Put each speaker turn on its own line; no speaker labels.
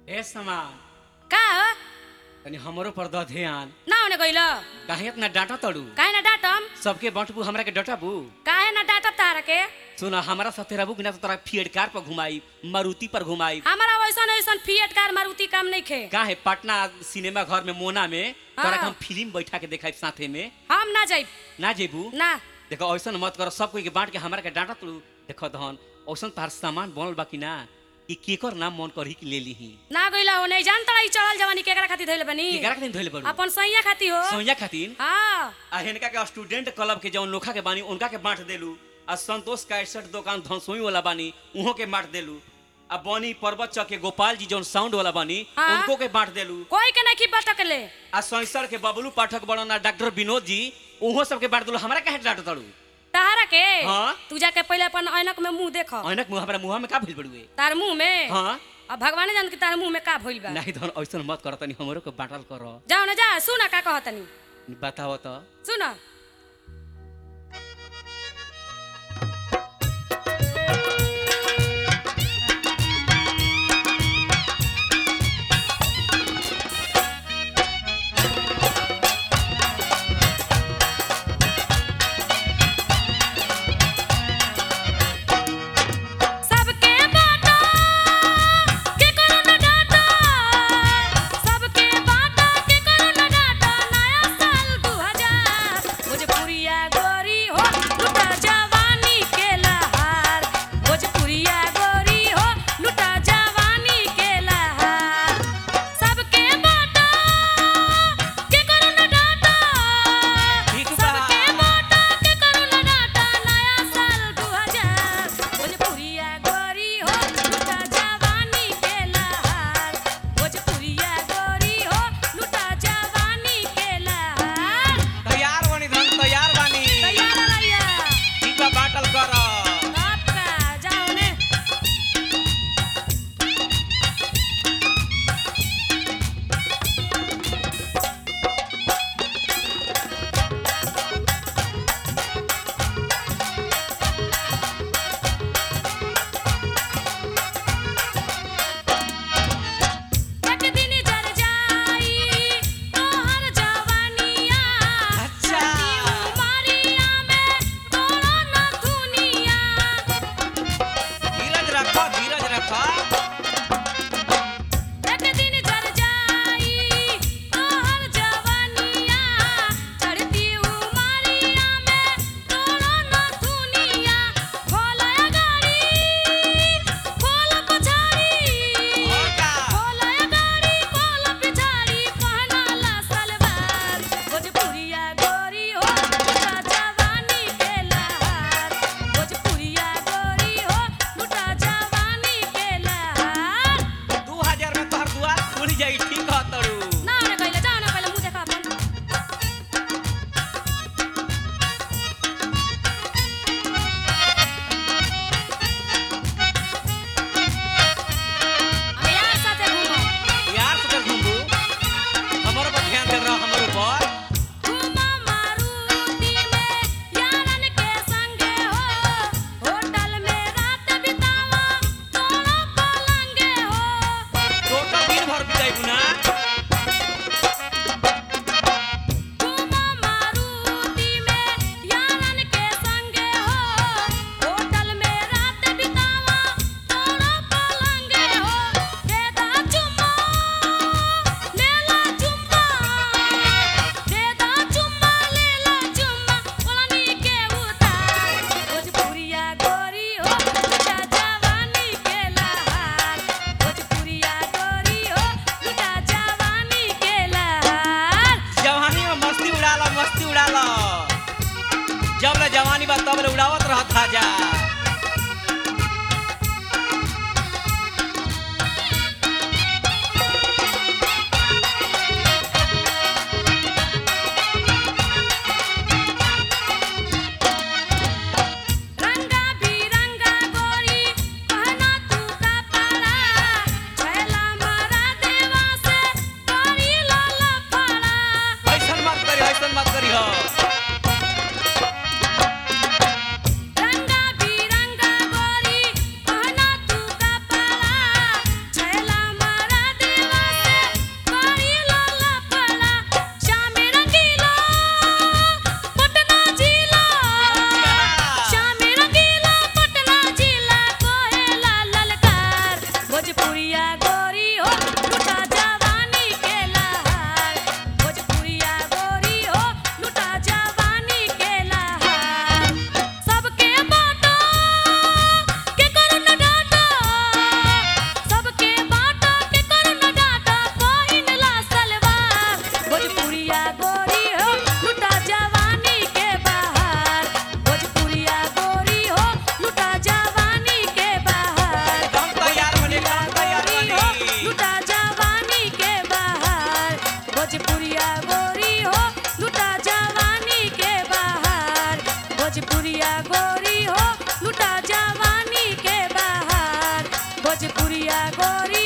ए समान
का हो
तनी हमरो पर द ध्यान
ना होने गइल
काहे इतना डांटा तड़ू
काहे ना डाटम
सबके बंटबू हमरा के डटबू
काहे ना डाटब तारा के
सुन हमरा साथे रहबू कि ना तो तोरा फिएड कार पर घुमाई मारुति पर घुमाई
हमारा वैसन वैसन फिएट कार मारुति काम नहीं खे
काहे पटना सिनेमा घर में मोना में तोरा के
हाँ।
हम फिल्म बैठा के देखाई साथे में
हम ना जाइब
ना जेबू
ना
देखो ऐसन मत करो सब कोई के बांट के हमरा के डांटा तड़ू देखो धन ऐसन तार सामान बनल बा कि ना कि केकर नाम मन करही कि ले लीही
ना गइला हो नहीं जानता ई चढ़ल जवानी केकरा खातिर धइल बनी
केकरा के दिन धइले बड़ू
अपन सैया खातिर हो
सोनिया खातिर
हाँ
आ हिनका के स्टूडेंट क्लब के जौन लोखा के बानी उनका के बांट देलू आ संतोष कैसेट दुकान धनसोई वाला बानी उहो के बांट देलू आ बनी पर्वत चौक के गोपाल जी जौन साउंड वाला बानी
हाँ।
उनको के बांट देलू
कोई के नहीं की बटकले
आ सैसर के बबलू पाठक बड़न आ डॉक्टर विनोद जी उहो सबके बांट देलू हमरा काहे डांट तड़ू
तारा के
हाँ।
तू जाके पहले अपन ऐनक में मुंह देख
ऐनक मुंह हमरा मुंह में का भइल बड़ुए
तार मुंह में
हाँ
अब भगवान जान कि तार मुंह में का भइल बा
नहीं धन ऐसन मत कर तनी हमरो के बांटल कर
जाओ ना जा सुन का कहतनी
बताओ तो
सुन सबके बाटा के करो न डाटा सबके बाटा के करो न डाटा नया साल 2000 भोजपुरिया गोरी हो लुटा जवानी के लहार भोजपुरिया गोरी हो लुटा जवानी के लहार सबके बाटा के करो न डाटा
ठीक बा।
सबके बाटा के करो न डाटा नया साल 2000 भोजपुरिया गोरी हो लुटा जवानी के लहार भोजपुरिया गोरी हो लुटा जवानी के लहार
तैयार बनी धन तैयार बानी
तैयार रहिया
ठीक बा बांटल कर
आपका जाओ ने एक दिन जर जाई तोहर जवानिया
अच्छा।
उमरिया में तोरो न दुनिया
धीरज रखो धीरज रखो
एक दिन जर जाई तोहर जवानिया चढ़ती उमरिया में तोरो न दुनिया खोला गाड़ी खोल पछाड़ी
और का?
खोल गाड़ी खोल पिछाड़ी पहना ला सलवार भोजपुरिया गोरी हो लुटा जवानी के लहार भोजपुरिया गोरी हो लुटा जवानी भोजपुरिया गोरी